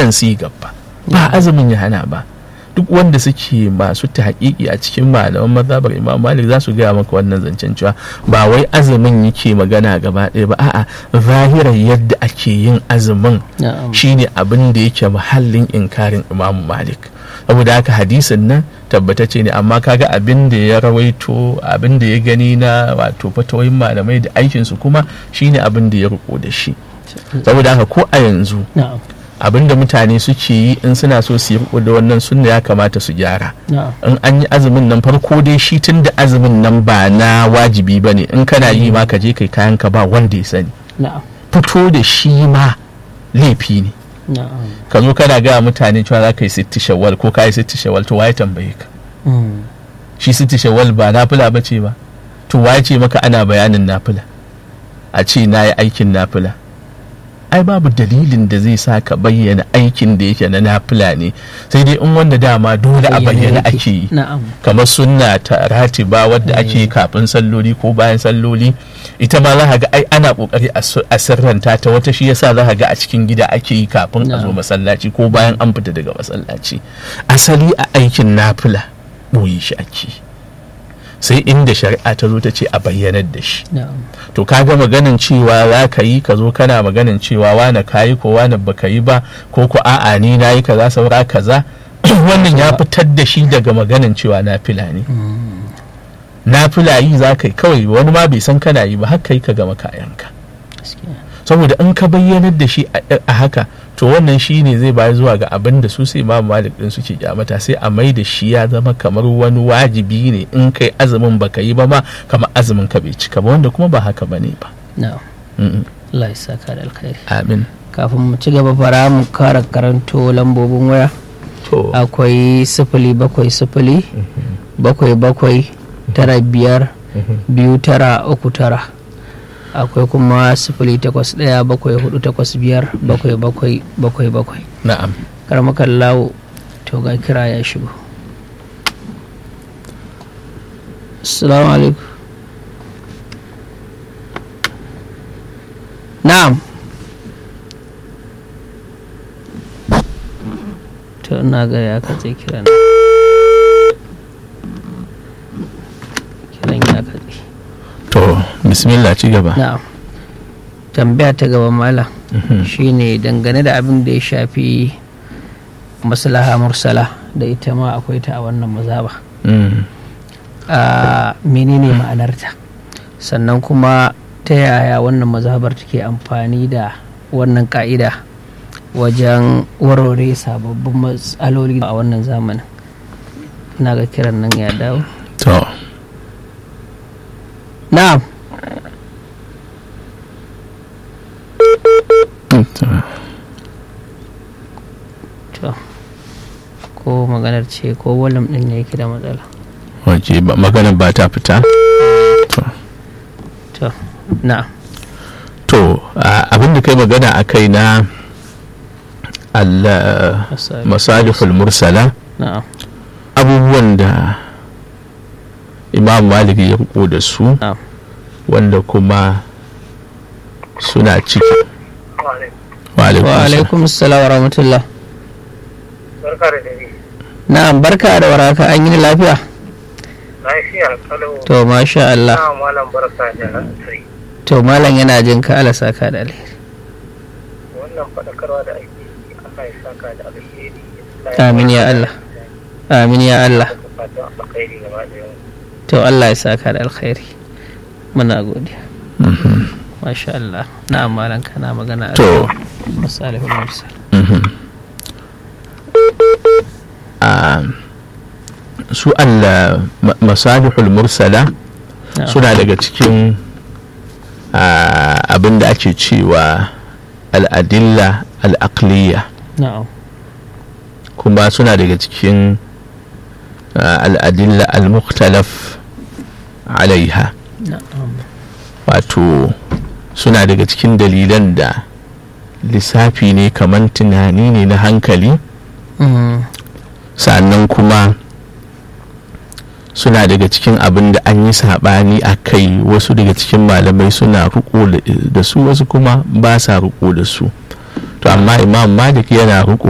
wannan sigar ba ba azumin ya hana ba duk wanda suke masu tahqiqi a cikin malaman mazhabar Imam Malik za su gaya maka wannan zancen cewa ba wai azumin yake magana gaba ɗaya ba a'a zahirar yadda ake yin azumin na'am shine abin da yake mahallin inkarin Imam Malik saboda haka hadisin nan tabbatacce ne amma kaga abin da ya rawaito abin da ya gani na wato fatawoyin malamai da aikinsu kuma shine abin da ya riko da shi saboda haka ko a yanzu na'am abin da mutane suke yi in suna so su yi riko da wannan sunna ya kamata su gyara na'am in an yi azumin nan farko dai shi tun da azumin nan ba na wajibi ba ne in kana yi ma ka je kai kayan ka ba wanda ya sani na'am fito da shi ma laifi ne na'am ka zo kana gaya mutane cewa za ka yi sitti shawwal ko ka yi sitti shawwal to waye tambaye ka Mm. shi sitti shawwal ba nafila ba ce ba to waye ce maka ana bayanin nafila a ce na yi aikin nafila ai babu dalilin da zai sa ka bayyana aikin da yake na nafila ne sai dai in wanda dama dole a bayyana yake. ake yi na'am kamar sunna ta ratiba wadda ake yi kafin salloli ko bayan salloli ita ma za ka ga ai ana kokari a su- a sirranta ta wata shi yasa za ka ga a cikin gida ake yi kafin a zo Na'am. masallaci ko bayan an fita daga masallaci asali a aikin nafila boye shi ake yi. sai inda shari'a ta zo ta ce a bayyanar da shi na'am to kaga maganin cewa za ka yi ka zo kana maganin cewa wane ka yi ko wane baka yi ba ko ko a'a ni na yi kaza saura kaza wannan ya fitar da shi daga maganin cewa na fila ne na fila yi za ka yi kawai wani ma bai san kana yi ba haka yi ka gama kayanka gaskiya saboda in ka bayyanar da shi a a haka to wannan shi ne zai bayar zuwa ga abin da su sai imam malik din suke kyamata sai a mai da shi ya zama kamar wani wajibi ne in kai azumin baka yi ba ma kamar azumin ka bai cika ba wanda kuma ba haka bane ba na'am Mm, Allah ya saka da alkhairi amin kafin mu ci gaba fara mu kara karanto lambobin waya to akwai sifili bakwai sifili bakwai bakwai tara biyar biyu tara uku tara akwai kuma sifili takwas ɗaya bakwai hudu takwas biyar bakwai bakwai bakwai bakwai na'am karmakan lawo to ga kira ya shigo assalamu alaikum na'am to ina ga ya katse kiran kiran ya katse to bismillah ci gaba na'am tambaya ta gaba malam shine dangane da abin da ya shafi maslaha mursala da ita ma akwai ta a wannan mazaba Mm, a menene ma'anarta sannan kuma ta yaya wannan mazhabar take amfani da wannan ka'ida wajen warware sababbin matsaloli a wannan zamanin ina ga kiran nan ya dawo to na'am to, to ko maganar ce ko walam din ne yake da matsala waje ba maganar ba ta fita to to na'am to a- abin da kai magana a kai na Allah Masali- masalihul mursala na'am abubuwan da imam malik ya riko da su na'am wanda kuma suna ciki wa alaikum wa salam. alaikum assalam wa rahmatullah barka da dare na'am barka da waraka an yi lafiya lafiya kalau to masha Allah na malam barka da asiri to malam yana jin ka ala saka da alheri wannan faɗakarwa da ake yi Allah ya saka da alheri amin ya Allah amin ya Allah da fatan alkhairi gaba da yau to Allah ya saka da alkhairi muna godiya masha Allah na'am malam kana magana a to masalihul mursal mhm. Ah, su Allah ma- masalihul mursala na'am suna daga cikin ah, abin da ake cewa al'adilla al'aqliya na'am kuma suna daga cikin ah, al'adilla al-mukhtalaf alaiha na'am wato suna daga cikin dalilan da lissafi ne kamar tunani ne na hankali Mm, sannan kuma suna daga cikin abin da an yi saɓani a kai wasu daga cikin malamai suna riko da- da su wasu kuma ba sa riko da su to amma imam malik yana riko